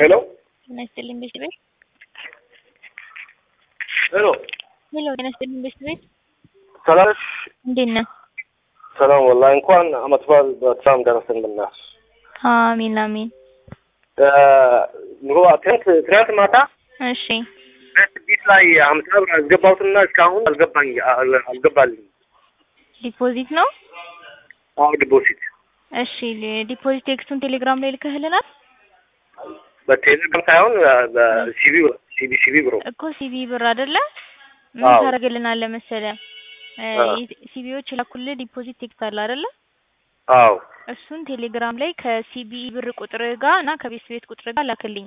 ሄሎ ጤና ይስጥልኝ ቤት ቤት ሄሎ ሄሎ ጤና ይስጥልኝ ቤት ቤት ሰላም ነሽ? እንዴት ነህ? ሰላም ወላሂ እንኳን አመት በዓል በሰላም ደረሰን። ብናስ አሚን አሚን። ኑሮ ትናንት ትናንት ማታ እሺ ቤት ላይ ሀምሳ ብር አስገባሁትና እስካሁን አልገባኝ አል- አልገባልኝ። ዲፖዚት ነው። አዎ ዲፖዚት እሺ ሊ- ዲፖዚት ቴክስቱን ቴሌግራም ላይ ልከህልናል በቴሌግራም ሳይሆን በሲቢ ሲቢ ሲቢ ብሮ እኮ ሲቢ ብር አይደለ? ምን አዎ። ታደርግልናለህ መሰለህ እ አዎ። ሲቢዎች የላኩልህ ዲፖዚት ቴክስት አለ አይደለ? አዎ እሱን ቴሌግራም ላይ ከሲቢ ብር ቁጥር ጋር እና ከቤት ቤት ቁጥር ጋር ላክልኝ።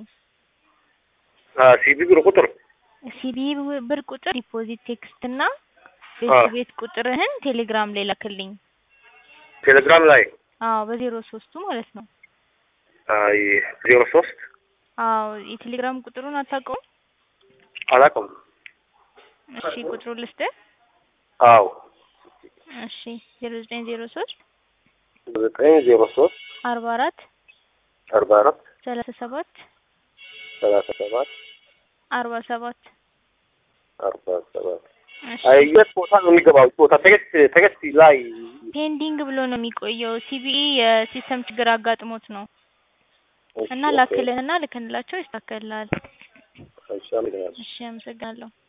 ሲቢ ብሮ ቁጥር ሲቢ ብር ቁጥር ዲፖዚት ቴክስት እና አዎ። ቤት ቤት ቁጥርህን ቴሌግራም ላይ ላክልኝ። ቴሌግራም ላይ አዎ በዜሮ ሶስቱ ማለት ነው። አይ ዜሮ ሶስት አዎ የቴሌግራም ቁጥሩን አታውቀውም? አላውቅም። እሺ ቁጥሩን ልስጥህ። አዎ እሺ ዜሮ ዘጠኝ ዜሮ ሶስት ዘጠኝ ዜሮ ሶስት አርባ አራት አርባ አራት ሰላሳ ሰባት ሰላሳ ሰባት አርባ ሰባት አርባ ሰባት እሺ አይ የት ቦታ ነው የሚገባው? ቦታ ተገስት ተገስት ላይ ፔንዲንግ ብሎ ነው የሚቆየው። ሲቢኢ የሲስተም ችግር አጋጥሞት ነው እና ላክልህና ልክንላቸው ይስተካከልልሃል። እሺ አመሰግናለሁ። እሺ አመሰግናለሁ።